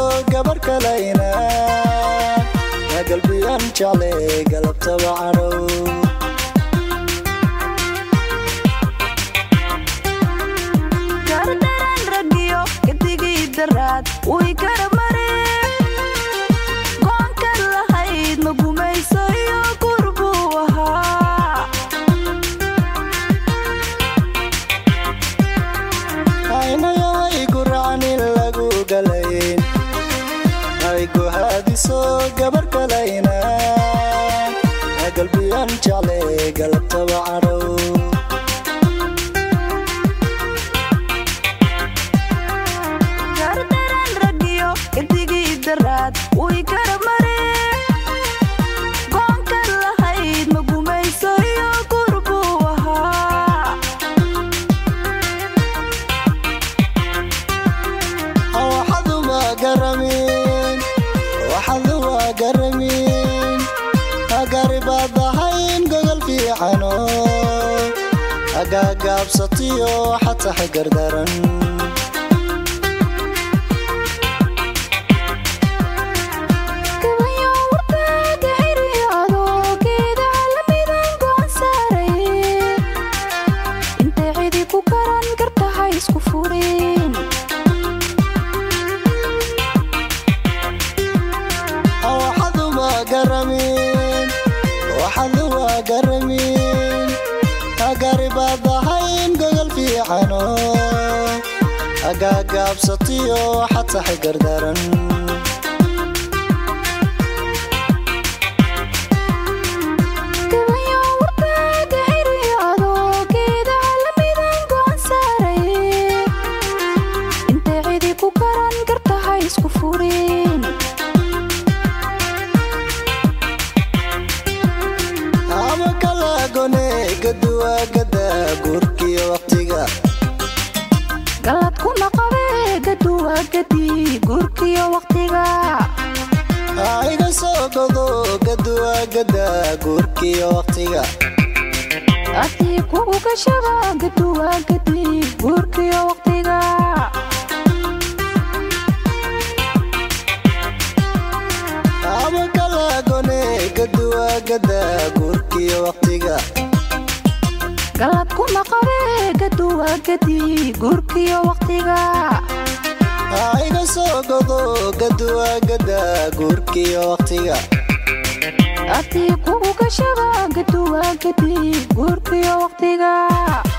gabar kalayna yaa galbiyaan jecle galabtaba cadhow gardaran ragiyo gadigii daraad way kara mareen go'aanka lahayd ma gumayso iyo gur buu ahaa aynayahay guracan in lagu galayn ay guhaadiso gabar kalayna yaa galbiyaan jecle galabtaba cadhow gardaran ragiyo gadigii daraad way kara mareen go'aanka lahayd ma gumayso iyo gur buu ahaa waxaduba garamin waxaduba garamin agaribaad ahayn gogol fiicano agaagaabsatiyo xatax gardaran gabayo warkaaga xiriyaado geeda calamidan go'an saaray intay cidi ku garan gartaha isku fureen waxaduba garamin waxaduba garamin agaribaad ahayn gogol fiicano agaagaabsatiyo xatax gardaran gabayo warkaaga xiriyaado geeda calamidan go'an saaray intay cidi ku garan gartaha isku fureen ama kalagone gaduwa gada guurkiyo waqtiga galad kuna qabe gaduwa gadi guurkiyo waqtiga iga soo godo gaduwa gada guurkiyo waqtiga adii kugu gashaba gaduwa gadi guurkiyo waqtiga ama kalagone gaduwa gada guurkiyo waqtiga galad kuna qabe gaduwa gadi guurkiyo waqtiga iga soo godo gaduwa gada guurkiyo waqtiga adii kugu gashaba gaduwa gadi guurkiyo waqtiga